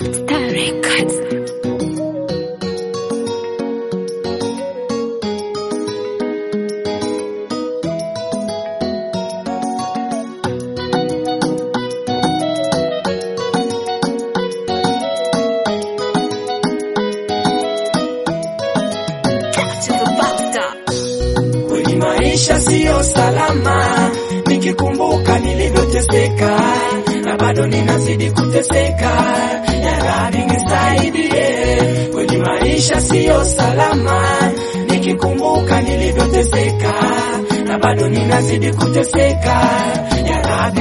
Star Records. Kweli maisha siyo salama, nikikumbuka nilivyoteseka na bado ninazidi kuteseka. Ya Rabbi nisaidie. Kweli maisha siyo salama, nikikumbuka nilivyoteseka na bado ninazidi kuteseka. Ya Rabbi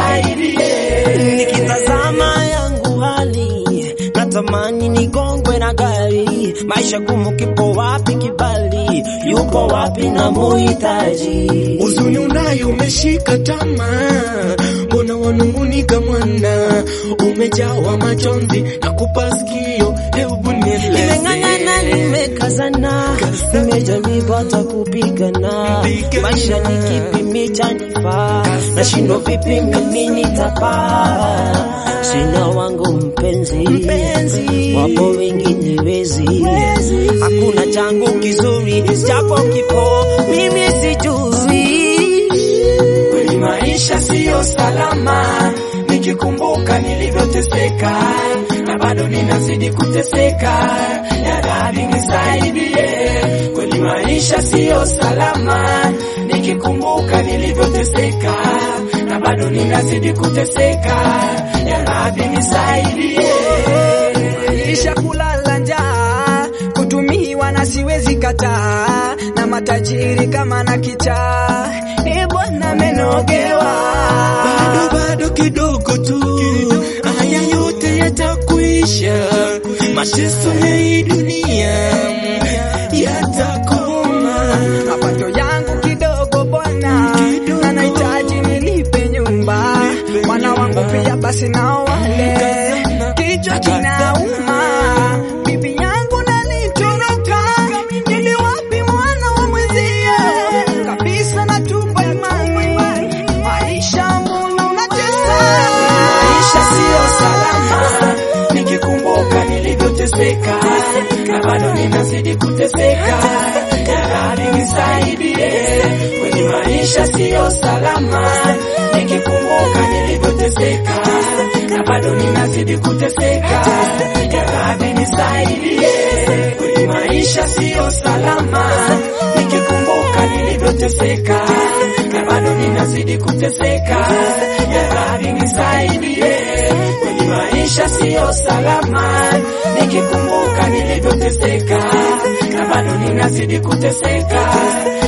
nisaidie. Nikitazama yangu hali natamani nigongwe na gari. Maisha gumu, kipo wapi kibali? Yupo wapi na muhitaji? Huzuni unayo umeshika tamaa, mbona wanungunika mwana, umejawa majonzi na kupa sikio, hebu Nimeng'ang'ana, nieleze. nimekazana, nimejaribu hata kupigana. Maisha ni kipi chanifaa? Nashindwa vipi mimi nitapaa? Sina wangu mpenzi, wapo wengine wezi, hakuna changu kizuri, japo kipo mimi sijui. Kweli maisha siyo salama, nikikumbuka nilivyoteseka na bado ninazidi kuteseka. Ya Rabbi nisaidie. Kweli maisha siyo salama, nikikumbuka nilivyoteseka na bado ninazidi kuteseka. Ya Rabbi nisaidie. Maisha kulala njaa, kutumiwa na siwezi kataa, na matajiri kama na kichaa, e Bwana menogewa. bado bado kidogo tu, haya yote yatakuisha, mateso ya hii dunia yatakoma. Mapato yangu kidogo Bwana, na nahitaji nilipe nyumba, wana wangu pia basi nao wale, kichwa kinauma, bibi yangu nanitoroka, ili wapi mwana wa mwenzie, kabisa natupa imani, maisha mbona unatesa Maisha siyo salama, nikikumbuka nilivyoteseka na bado ninazidi kuteseka. Ya Rabbi nisaidie, kweli maisha siyo salama, nikikumbuka nilivyoteseka na bado ninazidi kuteseka. Ya Rabbi nisaidie, kweli maisha siyo salama, nikikumbuka nilivyoteseka na bado ninazidi kuteseka. Ya Rabbi nisaidie, kweli maisha siyo salama, nikikumbuka nilivyoteseka na bado ninazidi kuteseka.